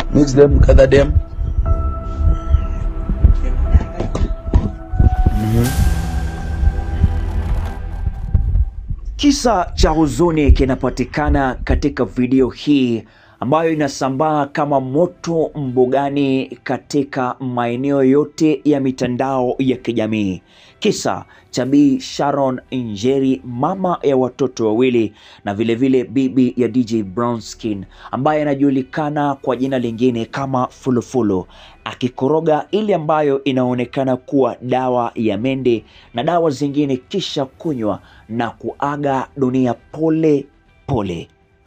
Mix them, gather them. Kisa cha huzuni kinapatikana katika video hii ambayo inasambaa kama moto mbugani katika maeneo yote ya mitandao ya kijamii. Kisa cha Bi Sharon Njeri, mama ya watoto wawili na vilevile vile bibi ya DJ Brownskin ambaye anajulikana kwa jina lingine kama Fulufulu akikoroga ile ambayo inaonekana kuwa dawa ya mende na dawa zingine kisha kunywa na kuaga dunia pole pole.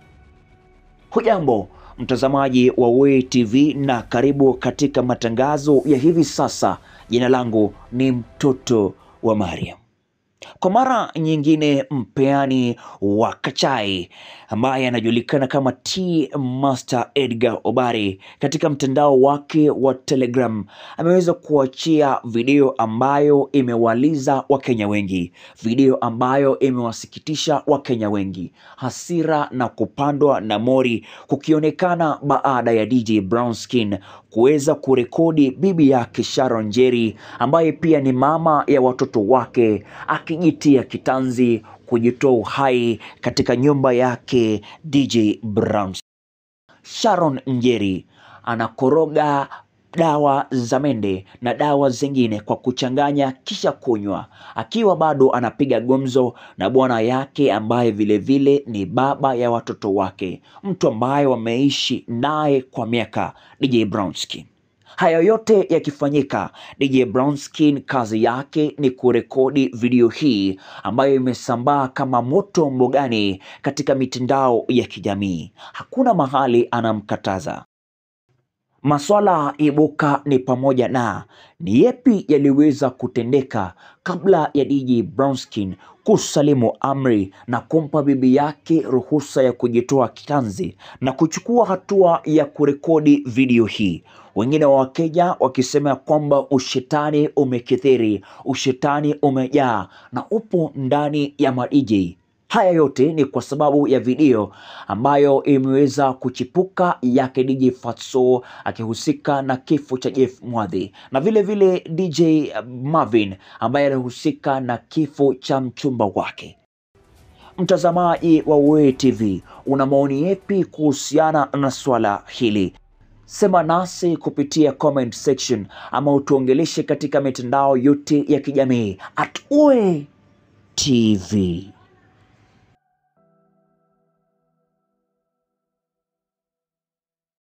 Hujambo mtazamaji wa Wee TV na karibu katika matangazo ya hivi sasa. Jina langu ni mtoto wa Mariam. Kwa mara nyingine, mpeani wa Kachai ambaye anajulikana kama T Master Edgar Obare katika mtandao wake wa Telegram ameweza kuachia video ambayo imewaliza Wakenya wengi, video ambayo imewasikitisha Wakenya wengi, hasira na kupandwa na mori kukionekana baada ya DJ Brownskin kuweza kurekodi bibi yake Sharon Njeri ambaye pia ni mama ya watoto wake akijitia kitanzi kujitoa uhai katika nyumba yake DJ Brown. Sharon Njeri anakoroga dawa za mende na dawa zingine kwa kuchanganya kisha kunywa, akiwa bado anapiga gumzo na bwana yake ambaye vilevile vile ni baba ya watoto wake, mtu ambaye wameishi naye kwa miaka, DJ Brownskin. Haya yote yakifanyika, DJ Brownskin kazi yake ni kurekodi video hii ambayo imesambaa kama moto mbogani katika mitandao ya kijamii. Hakuna mahali anamkataza. Maswala ibuka ni pamoja na ni yepi yaliweza kutendeka kabla ya DJ Brownskin kusalimu amri na kumpa bibi yake ruhusa ya kujitoa kitanzi na kuchukua hatua ya kurekodi video hii. Wengine wa Wakenya wakisema kwamba ushetani umekithiri, ushetani umejaa na upo ndani ya madj. Haya yote ni kwa sababu ya video ambayo imeweza kuchipuka yake DJ Fatso akihusika na kifo cha Jeff Mwadhi na vile vile DJ Marvin ambaye alihusika na kifo cha mchumba wake. Mtazamaji wa Wee TV, una maoni yepi kuhusiana na swala hili? Sema nasi kupitia comment section ama utuongeleshe katika mitandao yote ya kijamii at Wee TV.